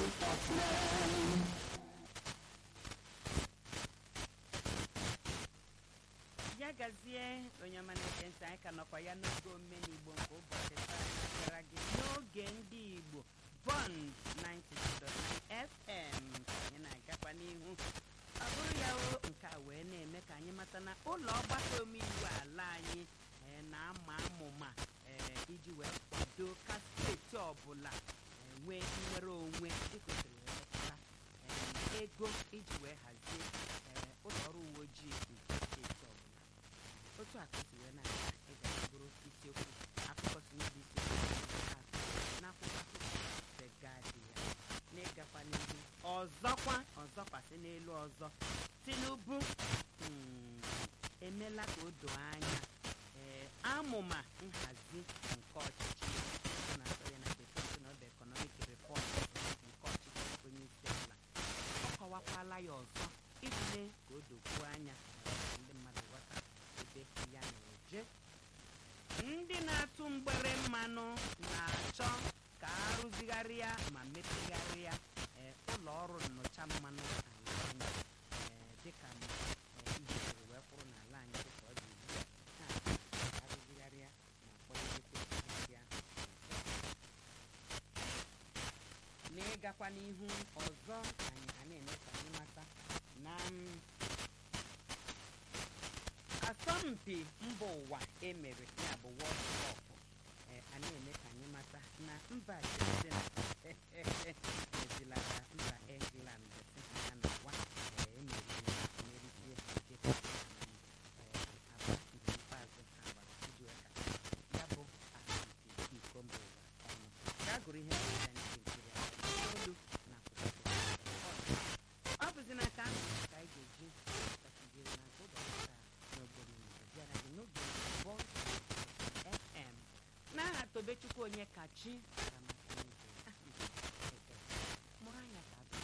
sportsman. ya gazie onye ọma na-ege ntị anyị ka nọkwa ya n'oge omenigbo nke ụbọchị taa gara gị n'oge ndị igbo bond 92.9 fm ka anyị na-agakwa n'ihu ọ bụrụ ya o nke a wee na-eme ka anyị mata na ụlọ ọgbakọ omeiwu ala anyị eh, na-ama amụma eh, iji wee kwado ka steeti ọbụla eh, nwee nnwere onwe dịka o siri wee metụta eh, ego iji wee hazie eh, ụlọ ọrụ uwe ojii nke steeti ọbụla otu a ka o si wee na-aga ịga bụrụ isiokwu akụkọ si n'obi isiokwu nke atọ n'akwụkwọ akụkọ The Guardian n'ịgakwa n'ihu ọzọkwa ọzọkwasị n'elu ọzọ tinubu mm, emela ka o doo anya ee amụma nhazi nke ọchịchị a na-akpọ ya na bekee sị na ọ bụ economic reform nke ọchịchị onye isi ala ọ kọwakwala ya ọzọ iji mee ka o dokwuo anya ka ndị mmadụ ghọta ebe ya na-eje ndị na-atụ mgbere mmanụ na-achọ ka arụzigharịa ma mepegharịa ee, ụlọ ọrụ nnọcha mmanụ ala anyị ee, dịka m, ee, ihe siri wee kwụrụ n'ala anyị dịka ọ dị ugbu a ha ka arụzigharịa ma kpọlitekwa ndị ahụ n'ịgakwa n'ihu ọzọ anyị a na-eme ka anyị mata na m, asọmpi mba ụwa emere ya bụ World Cup ee, a na-eme ka anyị mata na mba Argentina ezilara mba England sị ha ya na wa emeriri emerizie dịka aba nke ikpeazụ ha gbara iji wee ka ya bụ asọmpi iko mba ụwa ọnụ gaa gụrụ ihe ọbụla ndị nkiri a olu na akwụkwọ ọ bụzi n'aka ahụ ka anyị ga-eji kpachigoro na nke ụbọchị taa n'obodo Igbo bịara gị n'oge Bond FM n'aha Tobechukwu onye kachi gara maka n'igwe. Aha m bụ Eke. mụrụ anya ka abụ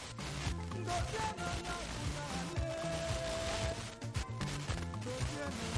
Ngozi anọ ya bụ n'ala. Ngozi anọ